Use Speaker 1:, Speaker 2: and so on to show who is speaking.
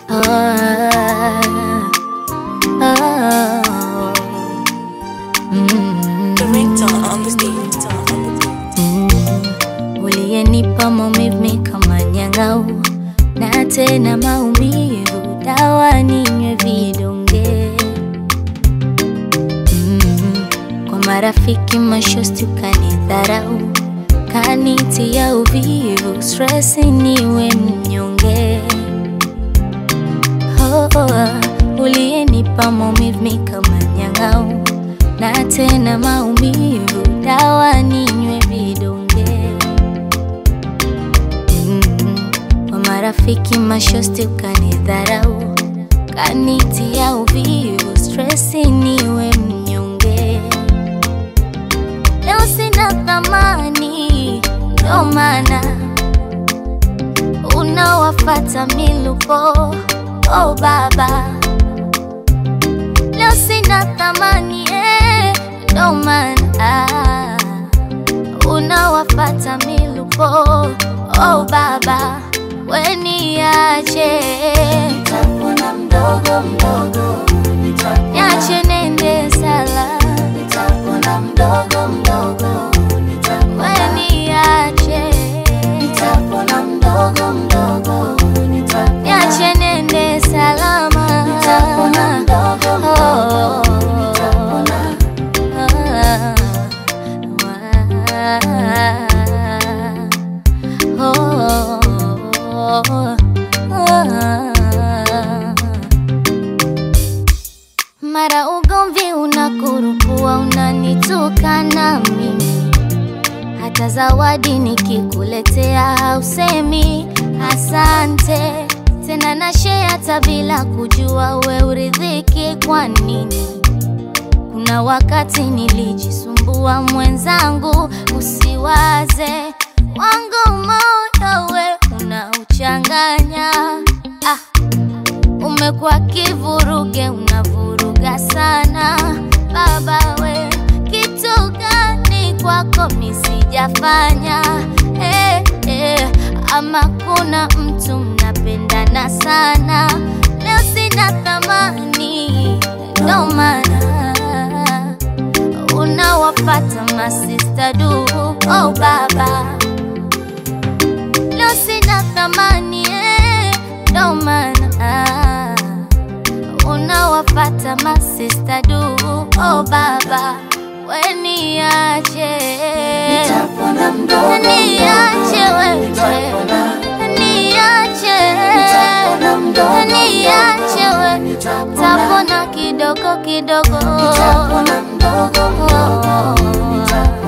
Speaker 1: Ah, ah, mm,
Speaker 2: The ringtone on the stage.
Speaker 1: mm. Uliyenipa maumivu kama nyang'au na tena maumivu, dawa ninywe vidonge mm. Kwa marafiki mashosti ukanidharau, kanitia uvivu, stress niwe mnyonge oh, oh, uliyenipa maumivu kama nyang'au na tena maumivu, dawa ninywe vidonge mm. Kwa marafiki mashosti ukanidharau, kanitia uvivu, stress niwe mnyonge. Leo sina thamani, ndo maana unawafata milupo. Oh baba, leo sina thamani eh, ndo maana unawafata milupo. Oh baba, weniache
Speaker 3: Nitapona mdogo mdogo, nitapona,
Speaker 1: niache nende sala,
Speaker 3: nitapona mdogo mdogo, nitapona,
Speaker 1: weniache
Speaker 3: nitapona mdogo mdogo, nitapona,
Speaker 1: niache nende salama,
Speaker 3: nitapona mdogo mdogo, nitapona,
Speaker 1: Mara ugomvi unakurupua, unanitukana mimi, hata zawadi nikikuletea hausemi asante tena, na share hata bila kujua we uridhiki kwa nini? Kuna wakati nilijisumbua mwenzangu, usiwaze wangu moyo we unauchanganya. Ah, umekuwa kivuruge, unavuruga sana baba we, kitu gani kwako misijafanya? Eh, eh, ama kuna mtu mnapendana sana, leo sina thamani, ndo maana unawapata masista du. Oh baba, leo sina thamani eh, ndo maana unawapata masista du. Oh baba, weniache
Speaker 3: nitapona mdogo
Speaker 1: niache wewe,
Speaker 3: nitapona,
Speaker 1: niache
Speaker 3: nitapona mdogo
Speaker 1: niache wewe,
Speaker 3: nitapona,
Speaker 1: tapona kidogo kidogo
Speaker 3: nitapona mdogo mdogo, nitapona.